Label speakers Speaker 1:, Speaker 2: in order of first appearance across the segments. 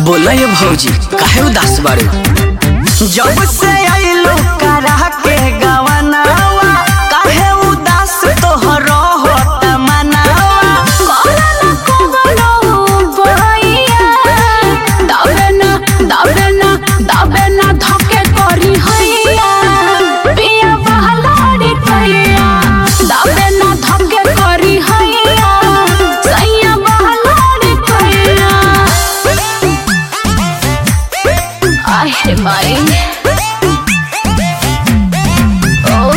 Speaker 1: बोला ये भौजी काहे उदास बारू जब से आइलो करा के गवनावा काहे उदास तोहर होत मनावा
Speaker 2: कोला कोवलो बहैया दाबे ना दाबे ना दाबे ना धके करी हैया पिया बहलाड़ी कैया दाबे ना धके करी हैया सैया बहलाड़ी कैया आहे माई ओ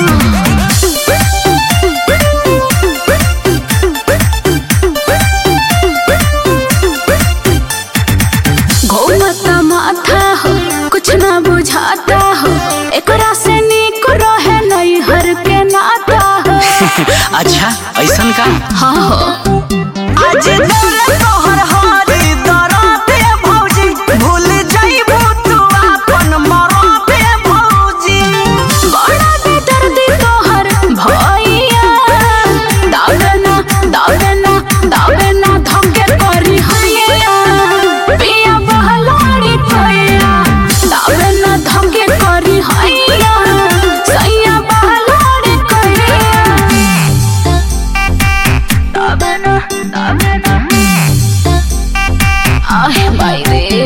Speaker 2: घूमता माथा हो कुछ ना बुझाता हो एकरा से निक रहे नहीं हर के नाता हो
Speaker 1: अच्छा ऐसन का
Speaker 2: हाँ हो
Speaker 1: आज दौलत तोहर हारी दराते भौजी भूल जाइबू तू अपन मराते भौजी
Speaker 2: बड़ा बेदर्दी तोहर भैया दावे ना दावे ना दावे ना धके करी हैया पिया बहलाड़ी कैया दावे ना धके करी हैया सैया बहलाड़ी कैया दावे ना दावे ना आहे माई रे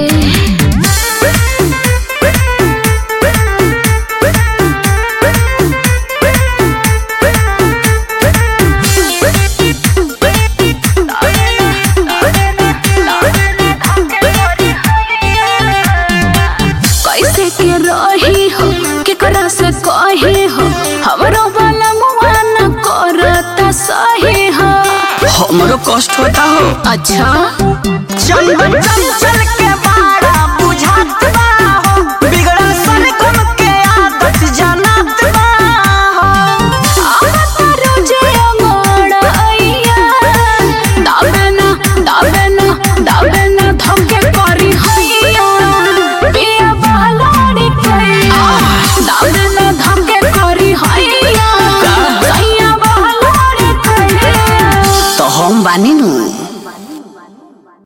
Speaker 2: कैसे के रही हो केकरा से कही हो हमरो वाला मुआना करता सही हो
Speaker 1: हमरो कष्ट होता हो
Speaker 2: अच्छा
Speaker 1: चंदन चंचल के बाड़ा बुझात बा हो बिगड़ल सन कम के आदत जानत बा हो
Speaker 2: आवत रोजे अंगड़ाइया दाबे ना दाबे ना दाबे ना धके करी हैया पिया बहलाड़ी कैया दाबे ना धके करी हैया सैया बहलाड़ी कैया
Speaker 1: तो हम बानी नु